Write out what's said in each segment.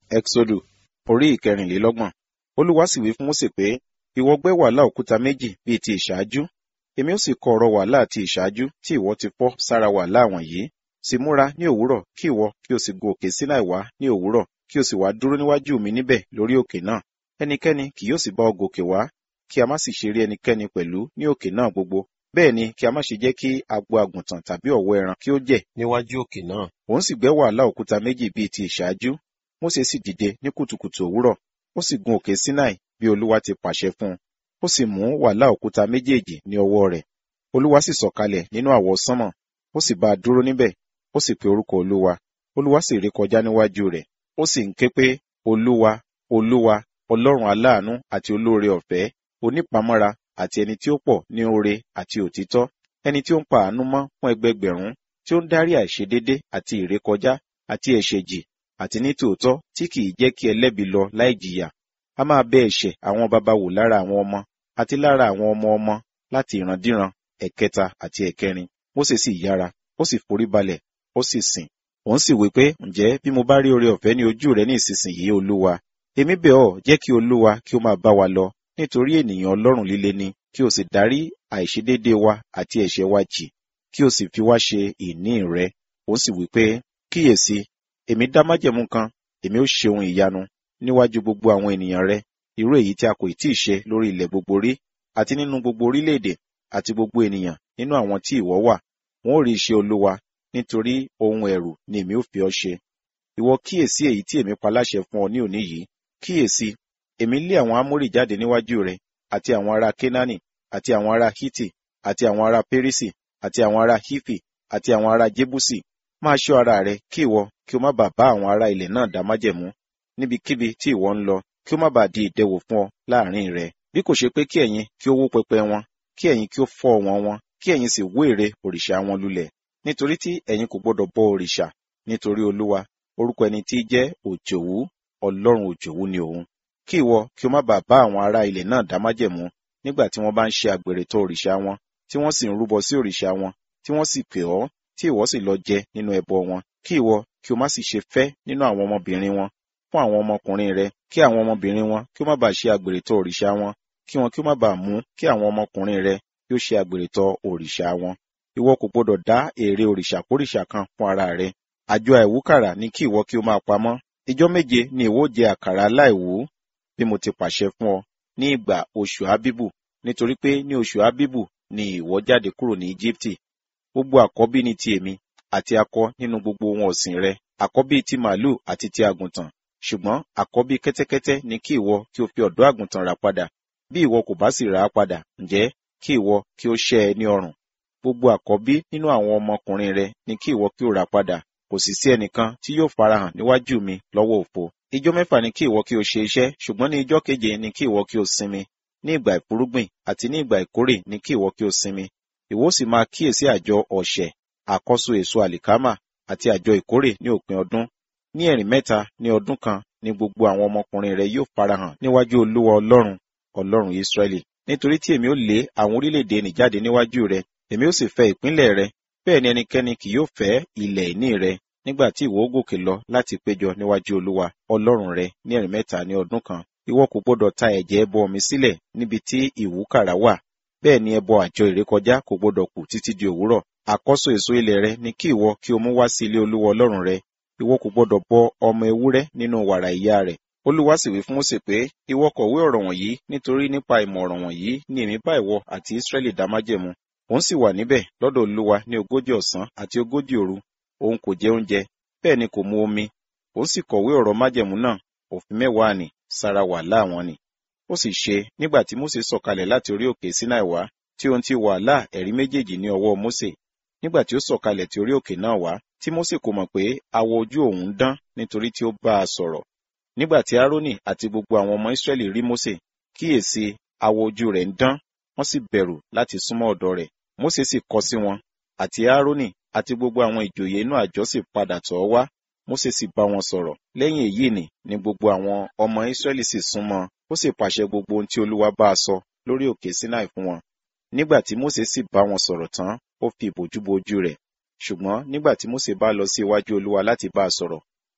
Ẹ́xódù orí ìkẹrìnlélọ́gbọ̀n. Olúwa sì wí fún Mósè pé, ìwọ gbẹ́ wàhálà òkúta méjì bíi ti ìṣáájú. Èmi ó sì kọ ọ̀rọ̀ wàhálà ti ìṣáájú tí ìwọ ti fọ́ sára wàhálà wọ̀nyí. Sì múra ní òwúrọ̀ kí ìwọ kí o sì gun òkè Sínáì wá ní òwúrọ̀ kí o sì wá dúró níwájú mi níbẹ̀ lórí òkè náà. Ẹnikẹ́ni kì yóò sì bá ọ gòkè wá, kí a má sì ṣe rí ẹnikẹ́ni pẹ̀lú ní òkè náà gbogbo. Bẹ́ẹ̀ ni kí a má ṣe jẹ́ kí agbo àgùntàn tàbí ọ̀wọ́ ẹran kí ó jẹ̀ níwájú òkè náà. Òun sì gbẹ́ wàhálà òkúta méjì bíi ti ìṣáájú. Mósè sì dìde ní kùtùkùtù òwúrọ̀, ó sì gun òkè Sínáì bí Olúwa ti pàṣẹ fún un. Ó sì mú wàhálà òkúta méjèèjì ní ọwọ́ rẹ̀. Olúwa sì sọ̀kalẹ̀ nínú àwọ̀ sánmọ̀, ó sì bá a dúró níbẹ̀, ó sì pe orúkọ Olúwa. Olúwa sì ré kọjá níwájú rẹ̀, ó sì ń ké pé, Olúwa, Olúwa, Ọlọ́run aláàánú àti olóore ọ̀fẹ́, onípamọ́ra àti ẹni tí ó pọ̀ ní oore àti òtítọ́, ẹni tí ó ń pa àánú mọ́ fún ẹgbẹgbẹ̀rún, tí ó ń dárí àìṣedédé àti ìrékọjá àti ẹ̀ṣẹ̀ jì, àti ní tòótọ́ tí kìí jẹ́ kí ẹlẹ́bi lọ láì jìyà. A máa bẹ ẹ̀ṣẹ̀ àwọn baba wò lára àwọn ọmọ, àti lára àwọn ọmọ ọmọ, láti ìrandíran, ẹ̀kẹta àti ẹ̀kẹrin. Mósè sì yára, ó sì forí balẹ̀, ó sì sìn. Òun sì wí pé, ǹjẹ́ bí mo bá rí oore ọ̀fẹ́ ní ojú rẹ ní ìsinsìnyí Olúwa, èmi bẹ̀ ọ́ jẹ́ kí Olúwa kí ó máa bá wa lọ, nítorí ènìyàn Ọlọ́run líle ni, kí o sì dárí àìṣedédé wa àti ẹ̀ṣẹ̀ wa jì, kí o sì fi wá ṣe ìní rẹ. Òun sì wí pé, kíyèsí, èmi dá májẹ̀mú kan, èmi ó ṣe ohun ìyanu níwájú gbogbo àwọn ènìyàn rẹ, irú èyí tí a kò tí ì ṣe lórí ilẹ̀ gbogbo rí, àti nínú gbogbo orílẹ̀-èdè, àti gbogbo ènìyàn nínú àwọn tí ìwọ wà. Wọn ó rí iṣẹ́ Olúwa, nítorí ohun ẹ̀rù ni èmi ó fi ọ́ ṣe. Ìwọ kíyèsí èyí tí èmi pa láṣẹ fún ọ ní òní yìí. Kíyèsí, èmi lé àwọn Ámórì jáde níwájú rẹ, àti àwọn ará Kénáánì, àti àwọn ará Hítì, àti àwọn ará Pérísì, àti àwọn ará Hífì, àti àwọn ará Jébúsì. Máa ṣọ́ ara rẹ kí ìwọ kí o má bàa bá àwọn ará ilẹ̀ náà dá májẹ̀mú níbikíbi tí ìwọ ń lọ, kí ó má bàa di ìdẹwò fún ọ láàrin rẹ. Bí kò ṣe pé kí ẹ̀yin kí ó wó pẹpẹ wọn, kí ẹ̀yin kí ó fọ́ wọn wọn, kí ẹ̀yin sì wó ère òrìṣà wọn lulẹ̀. Nítorí tí ẹ̀yin kò gbọdọ̀ bọ òrìṣà, nítorí Olúwa, orúkọ ẹni tí jẹ́ òjòwú, Ọlọ́run òjòwú ni òun. Kí ìwọ kí o má bàa bá àwọn ará ilẹ̀ náà dá májẹ̀mú nígbà tí wọ́n bá ń ṣe àgbèrè tọ̀ òrìṣà wọn, tí wọ́n sì ń rúbọ sí òrìṣà wọn, tí wọ́n sì pè ọ́, tí ìwọ sì lọ jẹ nínú ẹbọ wọn. Kí ìwọ kí o má sì ṣe fẹ́ nínú àwọn ọmọbìnrin wọn fún àwọn ọmọkùnrin rẹ, kí àwọn ọmọbìnrin wọn kí ó má bàa ṣe àgbèrè tọ̀ òrìṣà wọn, kí wọn kí ó má bàa mú kí àwọn ọmọkùnrin rẹ kí ó ṣe àgbèrè tọ̀ òrìṣà wọn. Ìwọ kò gbọdọ̀ dá ère òrìṣàkórìṣà kan fún ara rẹ. Àjọ àìwúkàrà ni kí ìwọ kí o máa pamọ́. Ijọ́ méje ni ìwọ jẹ àkàrà aláìwú bí mo ti pàṣẹ fún ọ ní ìgbà oṣù Ábíbù, nítorí pé ní oṣù Ábíbù ni ìwọ jáde kúrò ní Íjíbítì. Gbogbo àkọ́bí ni ti èmi, àti akọ nínú gbogbo ohun ọ̀sìn rẹ, àkọ́bí ti màlúù àti ti àgùntàn. Ṣùgbọ́n àkọ́bí kẹ́tẹ́kẹ́tẹ́ ni kí ìwọ kí o fi ọ̀dọ́ àgùntàn rà padà. Bí ìwọ kò bá sì rà á padà, ǹjẹ́ kí ìwọ kí ó ṣẹ́ ẹ ní ọrùn. Gbogbo àkọ́bí nínú àwọn ọmọkùnrin rẹ ni kí ìwọ kí ó rà padà. Kò sì sí ẹnìkan tí yóò farahàn níwájú mi lọ́wọ́ òfo. Ijọ́ mẹ́fà ni kí ìwọ kí o ṣe iṣẹ́, ṣùgbọ́n ní ijọ́ keje ni kí ìwọ kí o sinmi. Ní ìgbà ìfúrúgbìn àti ní ìgbà ìkórè ni kí ìwọ kí o sinmi. Ìwọ sì máa kíyèsí àjọ ọ̀sẹ̀, àkọ́so èso àlìkámà àti àjọ ìkórè ní òpin ọdún. Ní ẹ̀rìn mẹ́ta ní ọdún kan ni gbogbo àwọn ọmọkùnrin rẹ yóò farahàn níwájú Olúwa Ọlọ́run, Ọlọ́run Ísírẹ́lì. Nítorí tí èmi ó lé àwọn orílẹ̀-èdè nì jáde níwájú rẹ, èmi ó sì fẹ́ ìpínlẹ̀ rẹ, bẹ́ẹ̀ ni ẹnikẹ́ni kì yóò fẹ́ ilẹ̀ ìní rẹ nígbà tí ìwọ ó gòkè lọ láti péjọ níwájú Olúwa Ọlọ́run rẹ ní ẹ̀rìn mẹ́ta ní ọdún kan. Ìwọ kò gbọdọ̀ ta ẹ̀jẹ̀ ẹbọ mi sílẹ̀ níbi tí ìwúkàrà wà, bẹ́ẹ̀ ni ẹbọ àjọ ìrékọjá kò gbọdọ̀ kù títí di òwúrọ̀. Àkọ́so èso ilẹ̀ rẹ ni kí ìwọ kí o mú wá sí ilé Olúwa Ọlọ́run rẹ. Ìwọ kò gbọdọ̀ bọ ọmọ ewúrẹ́ nínú wàrà ìyá rẹ̀. Olúwa sì wí fún Mósè pé, ìwọ kọ̀wé ọ̀rọ̀ wọ̀nyí nítorí nípa ìmọ̀ ọ̀rọ̀ wọ̀nyí ni èmi bá ìwọ àti Ísírẹ́lì dá májẹ̀mú. Òun sì wà níbẹ̀ lọ́dọ̀ Olúwa ní ogójì ọ̀sán àti ogójì òru. Òun kò jẹ oúnjẹ, bẹ́ẹ̀ ni kò mu omi. Òun sì kọ̀wé ọ̀rọ̀ májẹ̀mú náà, òfin mẹ́wàá nì, sára wàhálà wọn ni. Ó sì ṣe nígbà tí Mósè sọ̀kalẹ̀ láti orí òkè Sínáì wá, tí ohun ti wàhálà ẹ̀rí méjèèjì ní ọwọ́ Mósè. Nígbà tí ó sọ̀kalẹ̀ tí orí òkè náà wá, tí Mósè kò mọ̀ pé awọ ojú òun dán nítorí tí ó bá a sọ̀rọ̀. Nígbà tí Árónì àti gbogbo àwọn ọmọ Ísírẹ́lì rí Mósè, kíyèsí awọ ojú rẹ̀ ń dán, wọ́n sì bẹ̀rù láti súnmọ́ ọ̀dọ̀ rẹ̀. Mósè sì kọ sí wọn, àti Árónì àti gbogbo àwọn ìjòyè inú àjọ sì padà tọ̀ ọ́ wá. Mósè sì bá wọn sọ̀rọ̀. Lẹ́yìn èyí nì ni gbogbo àwọn ọmọ Ísírẹ́lì sì súnmọ́, ó sì pàṣẹ gbogbo ohun tí Olúwa bá a sọ lórí òkè Sínáì fún wọn. Nígbà tí Mósè sì bá wọn sọ̀rọ̀ tán, ó fi ìbòjú bo ojú rẹ̀. Ṣùgbọ́n nígbà tí Mósè bá lọ sí iwájú Olúwa láti bá a sọ̀rọ̀,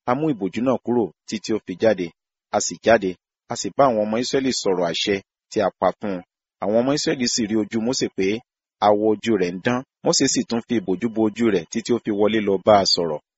a mú ìbòjú náà kúrò títí ó fi jáde a sì jáde a sì bá àwọn ọmọ Ísírẹ́lì sọ̀rọ̀ àṣẹ tí a pa fún un àwọn ọmọ Ísírẹ́lì sì rí ojú Mósè pé àwọ̀ ojú rẹ̀ ń dán Mósè sì tún fi ìbòjú bo ojú rẹ̀ títí ó fi wọlé lọ bá a sọ̀rọ̀